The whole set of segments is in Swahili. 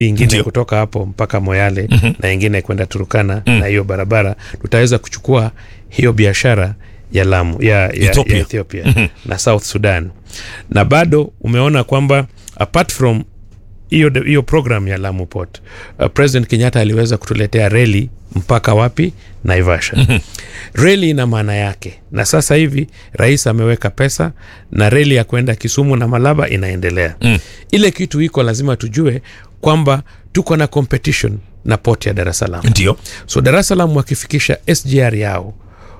ingine Ndio. kutoka hapo mpaka Moyale na ingine kwenda Turukana na hiyo barabara, tutaweza kuchukua hiyo biashara ya Lamu ya, ya Ethiopia. ya Ethiopia na South Sudan, na bado umeona kwamba apart from hiyo hiyo program ya Lamu Port uh, President Kenyatta aliweza kutuletea reli mpaka wapi? Naivasha. reli ina maana yake, na sasa hivi rais ameweka pesa na reli ya kwenda Kisumu na Malaba inaendelea. Ile kitu iko lazima tujue kwamba tuko na competition na port ya Dar es Salaam. Ndio. So Dar es Salaam wakifikisha SGR yao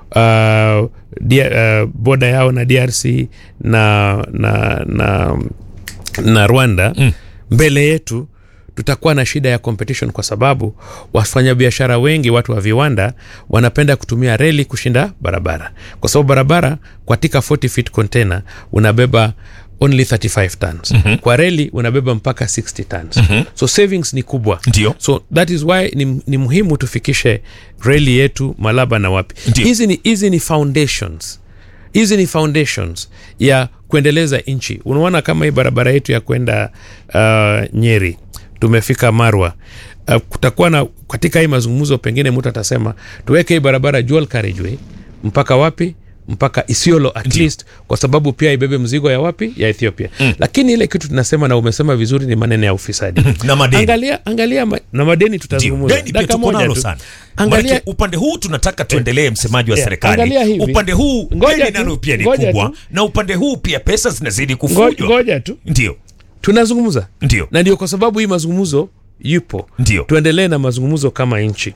uh, dia, uh, boda yao na DRC na, na, na, na Rwanda mm. mbele yetu tutakuwa na shida ya competition kwa sababu wafanyabiashara wengi, watu wa viwanda wanapenda kutumia reli kushinda barabara, kwa sababu barabara katika 40 feet container unabeba only 35 tons mm-hmm. kwa reli unabeba mpaka 60 tons mm-hmm. so savings ni kubwa Ndio. so that is why ni, ni muhimu tufikishe reli yetu Malaba na wapi. Ndio. Hizi ni, hizi ni foundations hizi ni foundations ya kuendeleza nchi. Unaona kama hii barabara yetu ya kwenda uh, Nyeri tumefika Marwa. Uh, kutakuwa na katika hii mazungumzo, pengine mtu atasema tuweke hii barabara dual carriageway mpaka wapi? mpaka Isiolo at least, kwa sababu pia ibebe mzigo ya wapi? Ya Ethiopia. Lakini ile kitu tunasema na umesema vizuri ni maneno ya ufisadi Na madeni. Angalia, angalia ma, na madeni Ndio. tutazungumza Deni pia dakika tuko moja nalo tu. sana. Angalia Manake upande huu tunataka tuendelee, msemaji wa Yeah, serikali. angalia hivi. Upande huu Ngoja deni tu, nalo pia ni ngoja kubwa, tu. na upande huu pia pesa zinazidi Ngo- kufujwa. ngoja tu Ndio, tunazungumza ndio, na ndio kwa sababu hii mazungumzo yupo Ndio. tuendelee na mazungumzo kama nchi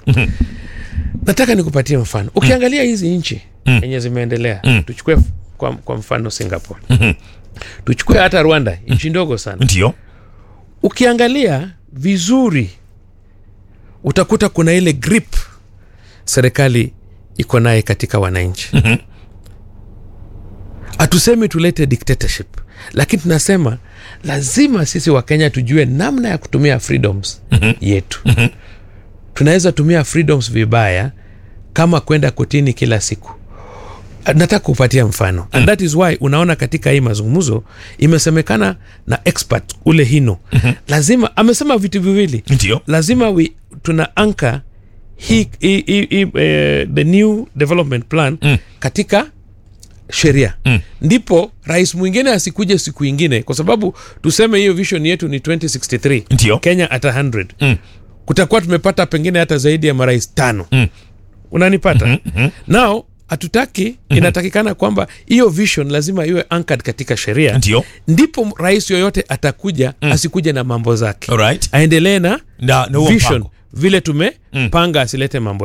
nataka nikupatie mfano ukiangalia hizi nchi yenye zimeendelea tuchukue f- kwa, kwa mfano singapore tuchukue hata rwanda nchi ndogo sana ndio, ukiangalia vizuri utakuta kuna ile grip serikali iko naye katika wananchi hatusemi tulete dictatorship lakini tunasema lazima sisi wakenya tujue namna ya kutumia freedoms yetu tunaweza tumia freedoms vibaya kama kwenda kotini kila siku nataka kupatia mfano and that is why unaona katika hii mazungumzo imesemekana na expert ule hino lazima amesema vitu viwili ndio, lazima we, tuna anka hii hii- hii- hii, eh, the new development plan mm. katika sheria mm. ndipo rais mwingine asikuje siku ingine kwa sababu tuseme hiyo vision yetu ni 2063 Ndio. kenya hata 100 mm. kutakuwa tumepata pengine hata zaidi ya marais tano mm. unanipata mm-hmm. nao hatutaki mm-hmm. inatakikana kwamba hiyo vision lazima iwe anchored katika sheria Ndio. ndipo rais yoyote atakuja mm. asikuje na mambo zake alright, aendelee na na na huo vision mpango. vile tumepanga asilete mambo